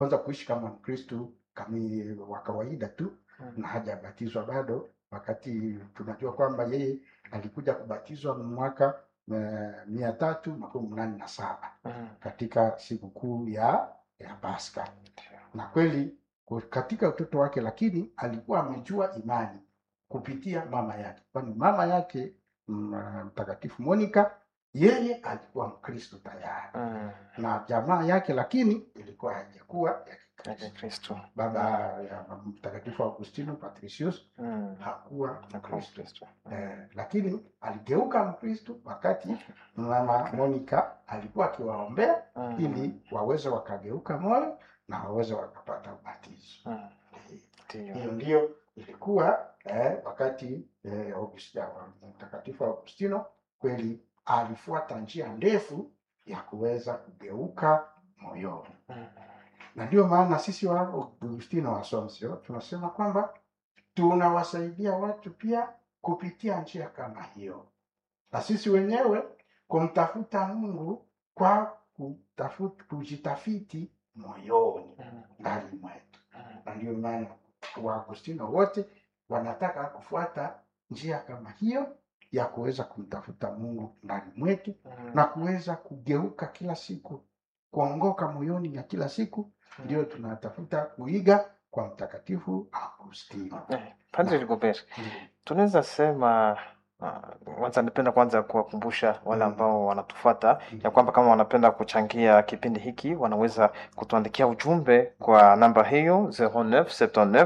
kwanza kuishi kama Mkristu kami wa kawaida tu Mm. na hajabatizwa bado, wakati tunajua kwamba yeye alikuja kubatizwa mwaka eh, mia tatu makumi nane na saba Mm. katika sikukuu ya ya Pasaka na kweli ku- katika utoto wake, lakini alikuwa amejua imani kupitia mama yake, kwani mama yake mm, Mtakatifu Monica yeye alikuwa Mkristo tayari Mm. na jamaa yake, lakini ilikuwa haijakuwa ya Ya Kikristo. Kikristo. Baba ya Mtakatifu Augustino Patricius Mm. hakuwa Hakuwa Mkristo Mkristo. eh, lakini aligeuka Mkristo wakati mama Monica alikuwa akiwaombea Mm. ili waweze wakageuka moyo na waweze wakapata ubatizo. Mm. Ndiyo. Hiyo ndio ilikuwa eh, wakati eh, August- mtakatifu Augustino kweli alifuata njia ndefu ya kuweza kugeuka moyoni, Mm. na ndio maana sisi wa Augustino wa Assumption tunasema kwamba tunawasaidia watu pia kupitia njia kama hiyo, na sisi wenyewe kumtafuta Mungu kwa kutafuta, kujitafiti moyoni Mm. ndani mwetu Mm. na ndio maana Waagustino wote wanataka kufuata njia kama hiyo ya kuweza kumtafuta Mungu ndani mwetu Mm. na kuweza kugeuka kila siku, kuongoka moyoni ya kila siku, ndio tunatafuta kuiga kwa Mtakatifu Augustino. Eh, Padre Rigobert, tunaweza sema uh, kwanza nipenda kwanza kuwakumbusha wale Mm. ambao wanatufuata ya kwamba kama wanapenda kuchangia kipindi hiki wanaweza kutuandikia ujumbe kwa namba hiyo 0979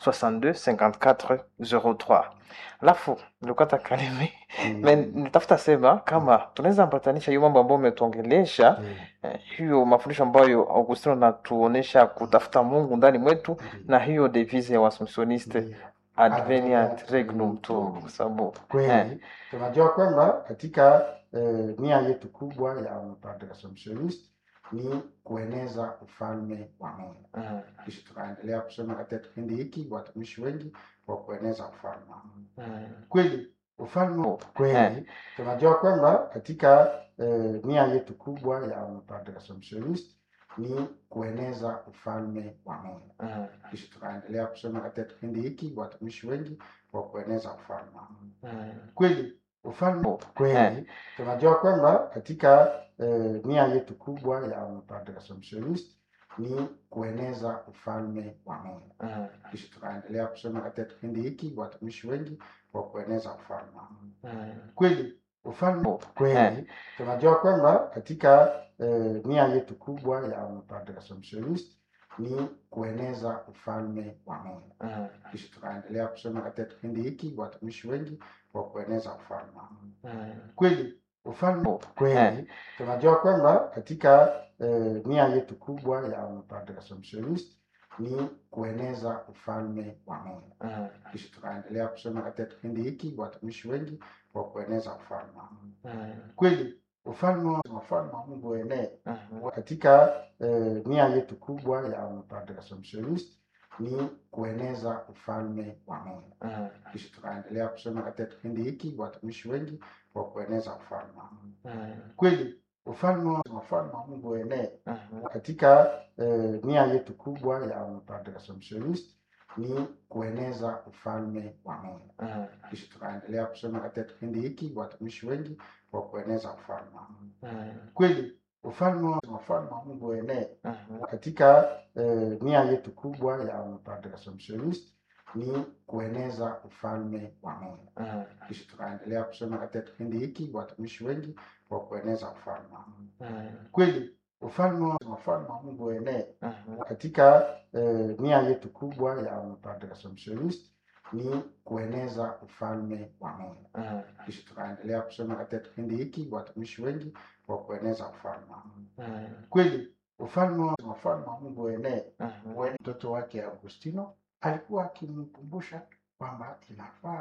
62 54 03. Alafu nilikata kalimi Mm. na nitafuta sema kama tunaweza ambatanisha hiyo mambo ambayo umetuongelesha Mm. eh, hiyo mafundisho ambayo Augustino anatuonesha kutafuta Mungu ndani mwetu na hiyo devise ya Waassumptioniste Ndio. adveniat regnum tuum, kwa sababu Kweli Eh. tunajua kwamba katika eh, nia yetu kubwa ya Padre Assumptionist ni kueneza ufalme wa Mungu. mm, Kisha tunaendelea kusema katika kipindi hiki watumishi wengi wa kueneza ufalme wa Mungu. mm, Kweli ufalme Oh, kweli eh. tunajua kwamba katika eh, nia yetu kubwa ya Padre Assumptionist ni kueneza ufalme wa Mungu. mm, Kisha tunaendelea kusema katika kipindi hiki watumishi wengi wa kueneza ufalme wa Mungu. mm, Kweli ufalme Oh, kweli eh. tunajua kwamba katika eh, nia yetu kubwa ya Padre Assumptionist ni kueneza ufalme wa Mungu. mm, Kisha tunaendelea kusema katika kipindi hiki watumishi wengi wa kueneza ufalme wa Mungu. mm, Kweli ufalme Oh, kweli eh. tunajua kwamba katika eh, nia yetu kubwa ya Padre Assumptionist ni kueneza ufalme wa Mungu. mm, Kisha tunaendelea kusema katika kipindi hiki watumishi wengi wa kueneza ufalme wa Mungu. mm, Kweli ufalme Oh, kweli eh. tunajua kwamba katika eh, nia yetu kubwa ya Padre Assumptionist ni kueneza ufalme wa Mungu. mm, Kisha tunaendelea kusema katika kipindi hiki watumishi wengi wa kueneza ufalme wa Mungu. mm, Kweli ufalme wa ufalme wa Mungu uenee mm, katika eh, nia yetu kubwa ya Padre Assumptionist ni kueneza ufalme wa Mungu. mm, Kisha tunaendelea kusema katika kipindi hiki watumishi wengi wa kueneza ufalme wa Mungu. mm, Kweli ufalme wa ufalme wa Mungu uenee mm, katika eh, nia yetu kubwa ya Padre Assumptionist ni kueneza ufalme wa Mungu. mm, Kisha tunaendelea kusema katika kipindi hiki watumishi wengi wa kueneza ufalme wa Mungu. mm, Kweli ufalme wa ufalme wa Mungu uenee mm, katika eh, nia yetu kubwa ya Padre Assumptionist ni kueneza ufalme wa Mungu. mm, Kisha tunaendelea kusema katika kipindi hiki watumishi wengi wa kueneza ufalme wa Mungu. mm, Kweli ufalme wa ufalme wa Mungu uenee mm, katika eh, nia yetu kubwa ya Padre Assumptionist ni kueneza ufalme wa Mungu. mm, Kisha tunaendelea kusema katika kipindi hiki watumishi wengi wa kueneza ufalme wa Mungu. mm, Kweli ufalme wa ufalme wa Mungu uenee. mm, Mtoto wake Augustino alikuwa akimkumbusha kwamba inafaa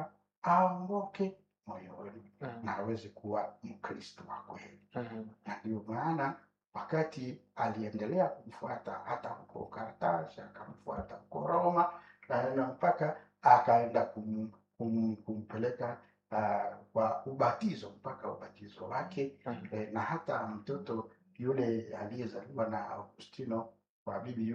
aongoke moyoni mm, na aweze kuwa Mkristo wa kweli, mm, na ndio maana wakati aliendelea kumfuata hata huko Kartasi, akamfuata huko Roma na na mpaka akaenda kum, kum, kumpeleka uh, kwa ubatizo mpaka ubatizo wake mm. eh, na hata mtoto yule aliyezaliwa na Augustino kwa bibi